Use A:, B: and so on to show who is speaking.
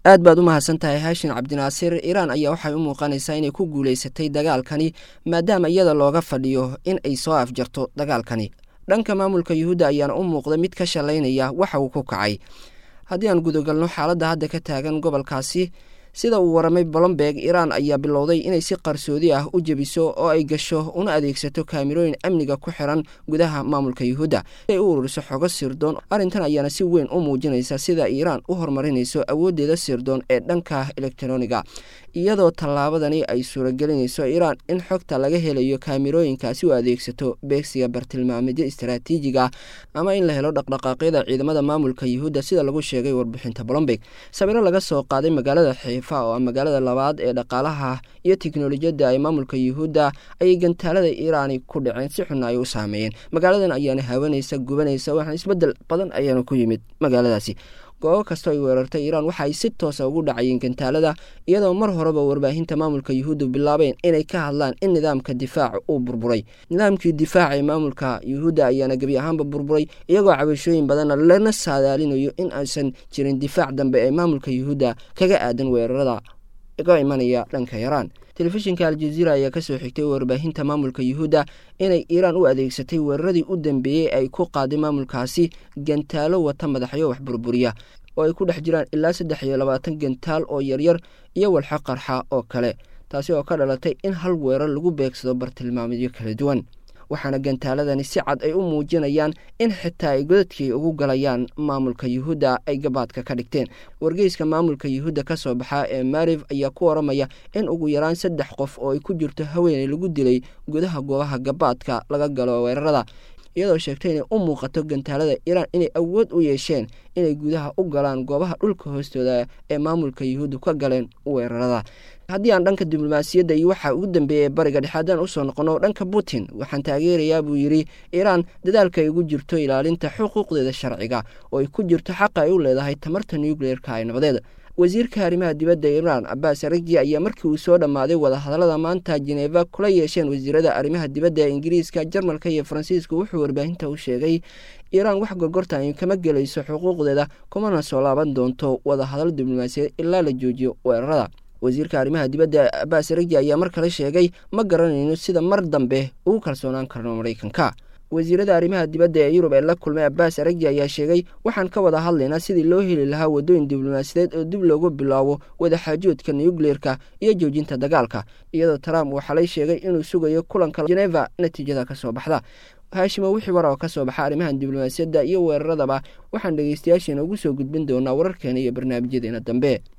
A: aad baad u mahadsan tahay haashin cabdinaasir iiraan ayaa waxay u muuqanaysaa inay ku guulaysatay dagaalkani maadaama iyada looga fadhiyo in ay soo afjarto dagaalkani dhanka maamulka yuhuudda ayaana u muuqda mid ka shalaynaya waxa uu ku kacay haddii aan gudagalno xaaladda hadda ka taagan gobolkaasi sida uu waramay bolomberg iiraan ayaa bilowday inay si qarsoodi ah u jebiso oo ay gasho una adeegsato kaamirooyin amniga ku xiran gudaha maamulka yuhuudda si ay u ururiso xogo sirdoon arrintan ayaana si weyn u muujinaysa sida iiraan u horumarinayso awooddeeda sirdoon ee dhanka elektroniga iyadoo tallaabadani ay suuragelinayso iiraan in xogta laga helayo kaamirooyinkaasi u adeegsato beegsiga bartilmaamidyo istaraatiijiga ama in la helo dhaqdhaqaaqyada ciidamada maamulka yuhuudda sida lagu sheegay warbixinta bolomberg sawiro laga soo qaaday magaalada xiifa oo magaalada labaad ee dhaqaalaha iyo tiknolojiyadda ay maamulka yuhuudda ayay gantaalada iiraani ku dhaceen si xunna ay u saameeyeen magaaladan ayaana haawanaysa gubanaysa waxaan isbeddel badan ayaana ku yimid magaaladaasi goobo kastoo ay weerartay iiraan waxa ay si toosa ugu dhacayeen gantaalada iyadoo mar horeba warbaahinta maamulka yuhuuddu bilaabeen inay ka hadlaan in nidaamka difaaca uu burburay nidaamkii difaaca ee maamulka yuhuudda ayaana gebi ahaanba burburay iyagoo cabashooyin badanna lana saadaalinayo in aysan jirin difaac dambe ee maamulka yuhuudda kaga aadan weerarada ga imanaya dhanka yaraan telefishinka aljaziira ayaa kasoo xigtay warbaahinta maamulka yuhuudda inay iiraan u adeegsatay weeraradii u dambeeyey ay ku qaaday maamulkaasi gantaalo wata madaxyo wax burburiya oo ay ku dhex jiraan ilaa saddex iyo labaatan gantaal oo yaryar iyo walxo qarxa oo kale taasi oo ka dhalatay in hal weerar lagu beegsado bartilmaamidyo kala duwan waxaana gantaaladani si cad ay u muujinayaan in xitaa ay godadkii ugu galayaan maamulka yuhuudda ay gabaadka ka dhigteen wargeyska maamulka yuhuudda ka soo baxaa ee maarif ayaa ku waramaya in ugu yaraan saddex qof oo ay ku jirto haweeney lagu dilay gudaha goobaha gabaadka laga galo weerarada iyadoo sheegtay inay u muuqato gantaalada iiraan inay awood u yeesheen inay gudaha u galaan goobaha dhulka hoostooda ee maamulka yuhuudda ka galeen weerarada haddii aan dhanka diblomaasiyadda iyo waxaa ugu dambeeyay bariga dhexe haddaan usoo noqono dhanka putin waxaan taageerayaa buu yidhi iiraan dadaalka ay ugu jirto ilaalinta xuquuqdeeda sharciga oo ay ku jirto xaqa ay u leedahay tamarta nucleerka ee nabadeed wasiirka arrimaha dibadda iiraan cabaas aragji ayaa markii uu soo dhammaaday wadahadallada maanta jeneva kula yeesheen wasiirada arrimaha dibadda ee ingiriiska jarmalka iyo faransiiska wuxuu warbaahinta u sheegay iiraan wax gorgorta ay kama gelayso xuquuqdeeda kumana soo laaban doonto wadahadallo diblomaasiyaed ilaa la joojiyo weerarada wasiirka arrimaha dibadda cabaas aragji ayaa mar kale sheegay ma garanayno sida mar dambe ugu kalsoonaan karno maraykanka wasiirada arrimaha dibadda ee yurub ee la kulmay abaas aragji ayaa sheegay waxaan ka wada hadlaynaa sidii loo heli lahaa waddooyin diblomaasiyadeed oo dib loogu bilaabo wadaxaajoodka nucleerka iyo joojinta dagaalka iyadoo trump uu xalay sheegay inuu sugayo kulanka geneva natiijada ka soo baxda haashimo wixii war oo ka soo baxa arrimaha diblomaasiyadda iyo weeraradaba waxaan dhegeystayaasheena ugu soo gudbin doonaa wararkeena iyo barnaamijyadeena dambe